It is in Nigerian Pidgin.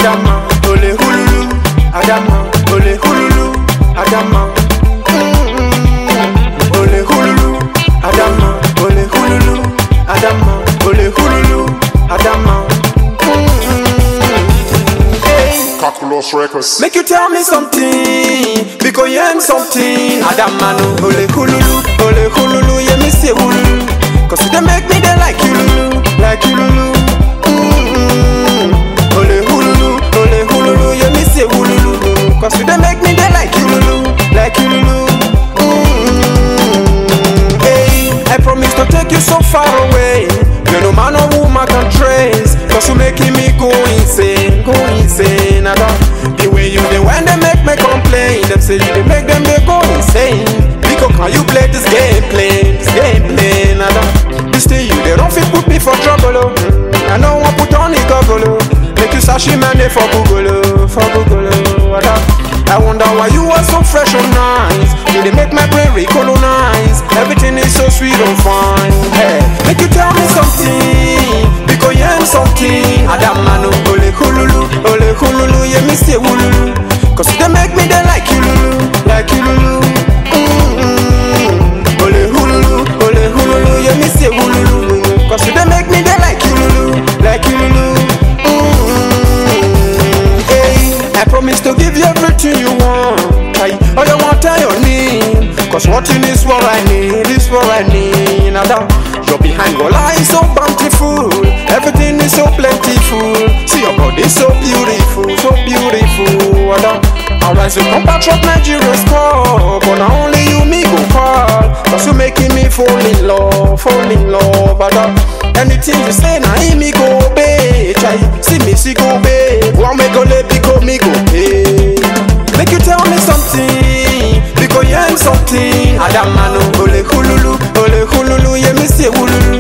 Adama, ole hululu, Adama, ole hululu, Adama. Mm-mm. Ole hululu, Adama, ole hululu, Adama, ole hululu, Adama. Mm-mm. Hey. Calculus Records. Make you tell me something, because you am something. Adamano, ole hululu, ole hululu, yeah me say hululu. Cause you dey make me dey like you lulu, like you lulu. Mm-mm. Ole hululu, ole hululu, yeah me say hululu. Cause you dey make me dey like you lulu, like you lulu. Mm-mm. Hey, I promise to take you so far away. You no man or woman can trace. Cause you making me go insane, go insane. I don't the way you dey when they make me complain. Them say you dey make them they go insane. Because can you play this game play, this game play? I don't this thing you they don't fit put me for trouble. Oh. I know I put on the goggle. Oh. Make you sashi man dey for Google, oh, for Google. Oh. I don't I wonder why you are so fresh and nice. You they make my brain recolonize. Everything is so sweet and fine. Hey, make you tell me something. Because you am something. Adamano, ole hululu, ole hululu, yeah me say hululu. Cause you they make me they like you lulu, like you lulu. Mm-mm. Ole hululu, ole hululu, yeah me say hululu. Cause you they make me they like you lulu, like you lulu. Mm-mm. Hey, I promise to give you everything you want. Hey, all you want are your need. Cause wanting is what I need, is what I need. Now that you're behind your life so bountiful. Everything is so plentiful. See your body so beautiful, so beautiful. Alright, so compatriot Nigeria score. But now only you me go call. Cause you making me fall in love, fall in love. But anything you say, now me go obey. Try, see me, see go obey. One me go let because me go pay. Make you tell me something, because you am something. Adamano, ole hululu, ole hululu, yeah me say hululu.